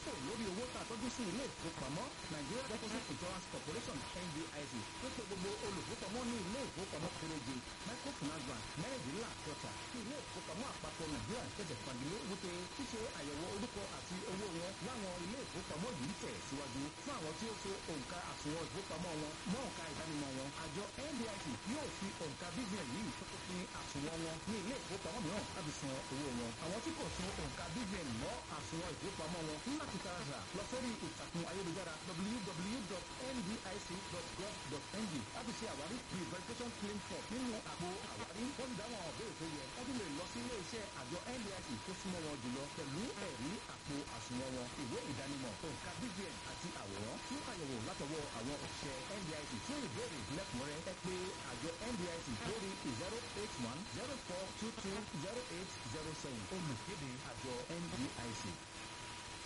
fò lórí owó tá a tọ́jú sí ilé ìfowópamọ́ Nigeria Deposit Insurance Corporation NDIC tó ṣe gbogbo olùfowópamọ́ ní ilé ìfowópamọ́ kéréje microfinance bank mẹ́rìndínláàdọ́ta tí ilé ìfowópamọ́ àpapọ̀ Nàìjíríà tẹ̀sẹ̀ fagilé wípé ṣíṣe àyẹ̀wò orúkọ àti owó wọn láwọn ilé ìfowópamọ́ yìí tẹ̀ síwájú fún àwọn tí ó so òǹkà àsùnwọ̀n ìfowópamọ́ wọn mọ́ òǹkà ìdánimọ̀ wọn àjọ NDIC yóò fi òǹkà BVN yìí fún àsùnwọ̀n wọn ní ilé ìfowópamọ́ mìíràn láti san owó wọn àwọn tí kò so òǹkà BVN mọ́ àsùnwọ̀n ìfowópamọ́ wọn ní láti tààrà lọ sórí ìtàkùn ayélujára www.ndic.gov.ng láti ṣe àwárí the verification claim form nínú àpò àwárí wọ́n ti dáhùn àwọn béèrè tó yẹ wọ́n tún lè lọ sí ilé iṣẹ́ àjọ NDIC tó súnmọ́ wọn jùlọ pẹ̀lú ẹ̀rí àpò àsùnwọ̀n wọn ìwé ìdánimọ̀ òǹkà BVN àti àwòrán fún àyẹ̀wò látọwọ́ àwọn òṣìṣẹ́ NDIC fún ìbéèrè lẹ́kùnrẹ́rẹ́ ẹ pé àjọ NDIC lórí zero eight one zero four two two zero eight zero seven olùkéde àjọ NDIC.